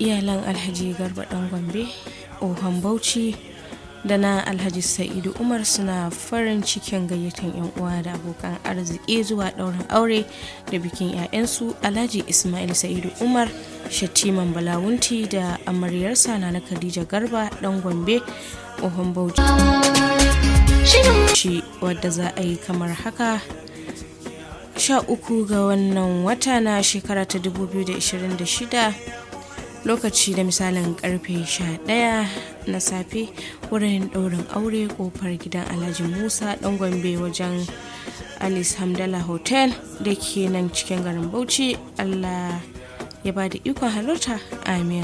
iyalan alhaji garba dan gombe ohon bauchi da na alhaji sa'idu umar suna farin cikin gayyatan yan uwa da abokan arziki zuwa ɗaurin aure da bikin 'ya'yansu alhaji ismail sa'idu umar shattiman balawunti da amaryarsa na khadija garba dan gombe ohon bauchi wadda za a yi kamar haka sha uku ga wannan wata na shekara ta 2026 lokaci da misalin karfe 11 na safe wurin ɗaurin aure kofar gidan alhaji musa ɗan gombe wajen alice hamdala hotel da ke nan cikin garin bauchi allah ya ba da ikon halarta amin